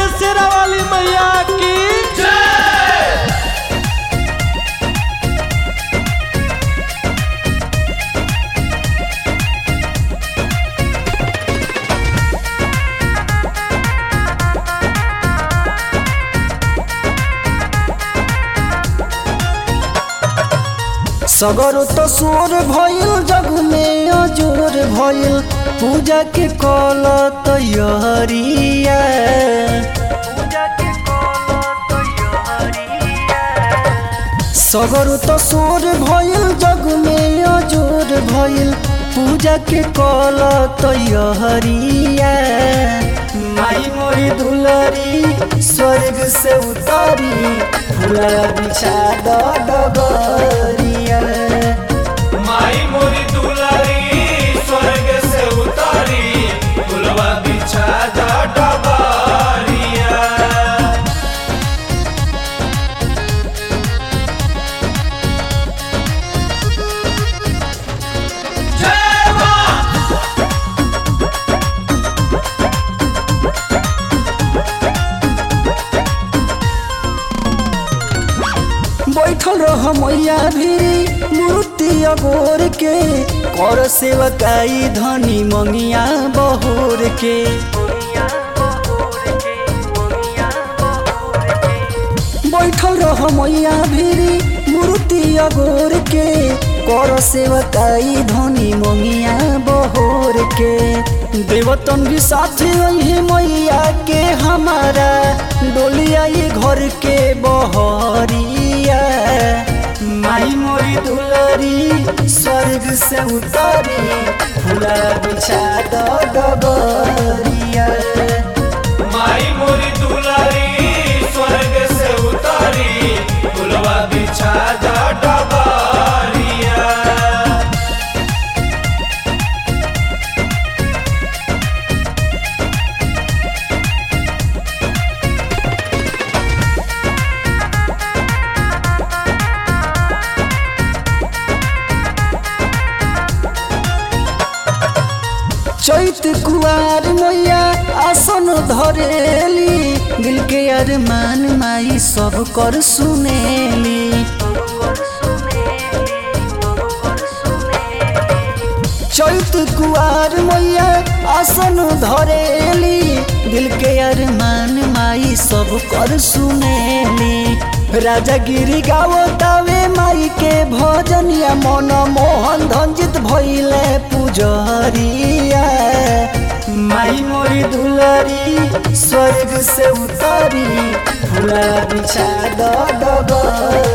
शेरा वाली मैया की सगर तो सोर भइल जग में अजोर भइल पूजा के कल तैयारिया सगर तो सोर भइल जग में अजोर भइल पूजा के कल तैयारिया माई मोरी दुलरी स्वर्ग से उतारी फूला बिछा द डगरिया माई मोरी दुलारी स्वर्ग से उतारी फुलवा बिछा जा डबारिया जय मां बैठल रह मैया भी मूर्ति अगोर के कर सेवकाई धनी मंगिया बहोर के बैठल रह मैया भी मूर्ति अगोर के कर सेवकाई धनी मंगिया बहोर के देवतन भी साथ वही मैया के हमारा डोलिया ये घर के बहरिया माई मोरी दुलरी स्वर्ग से उतारी फूला बिछा द डबरिया माई मोरी दुलारी स्वर्ग से उतारी फुलवा बिछा जा डबारिया चैत कुआर मैया आसन धरेली दिल के अरमान माई सब कर सुनेली चैत कुआर मैया आसन धरेली दिल के अरमान माई सब कर सुनेली राजा गिरी गावतावे माई के भजनिया मन मोहन धंजित भइले पुजरिया माई मोरी दुलरी स्वर्ग से उतारी फूला बिछा द डगर